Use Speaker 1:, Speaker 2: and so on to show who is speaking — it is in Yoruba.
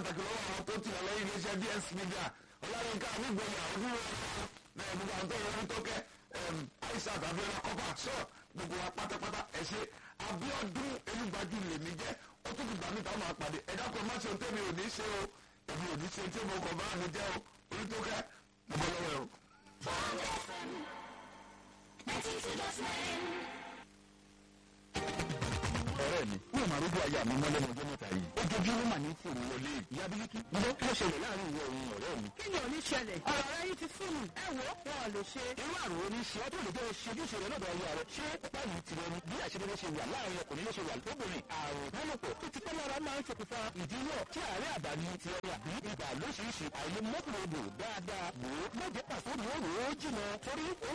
Speaker 1: pàtàkì lọ́wọ́ àwọn tó tì lọ́lẹ́ iléeṣẹ́ ds media ọláyínká nígbòyà ojúwò ẹ̀ gbogbo àwọn tó wọlé tó kẹ́ aishat abiola kọ́pà sọ gbogbo wa pátápátá ẹ̀ ṣe abiodun elúgbàjú lèmi jẹ́ ó tún gbà mí táwọn àpàdé ẹ̀dá kan má ṣe ohun tẹ́mi ò ní ṣe o èmi ò ní ṣe tí mo kàn bá mi jẹ́ o orí tó kẹ́ mo bọ́ lọ́wọ́ ẹ̀ o.
Speaker 2: Bond FM 92.9.
Speaker 3: ọ̀rẹ́ mi ní ìmọ̀ àrúgbó aya mi mọ́lẹ́ mọ́jọ́ mẹ́ta yìí ojoojúmọ́ mà ní fún mi wọlé ìyá bílíkì ǹjẹ́ kí ló ṣẹlẹ̀ láàrin ìwọ òun ọ̀rẹ́ mi.
Speaker 4: kí ni ò ní ṣẹlẹ̀ ọ̀rọ̀ rẹ yìí ti fún mi ẹ wò ó wọn ò lè ṣe.
Speaker 3: irú àrùn oní ṣe ọdún òde tó ṣe ojúṣe rẹ lọ́dọ̀ aya rẹ ṣé ọ̀pá yìí ti rẹni bí àṣeyọrí ṣe wà láàrin ọkùnrin ló ṣe wà lóbìnrin àrùn ìbálòpọ̀ tó ti pẹ́ lára máa ń ṣokùnfà ìdíwọ́ tí àárẹ̀ àdáni ti ẹni àbí ibà lóṣìṣì àìlè mọ́kùnrin odò dáadáa wò ó mọ̀jẹ́ pàṣẹ òun ó rò ó jìnà torí ó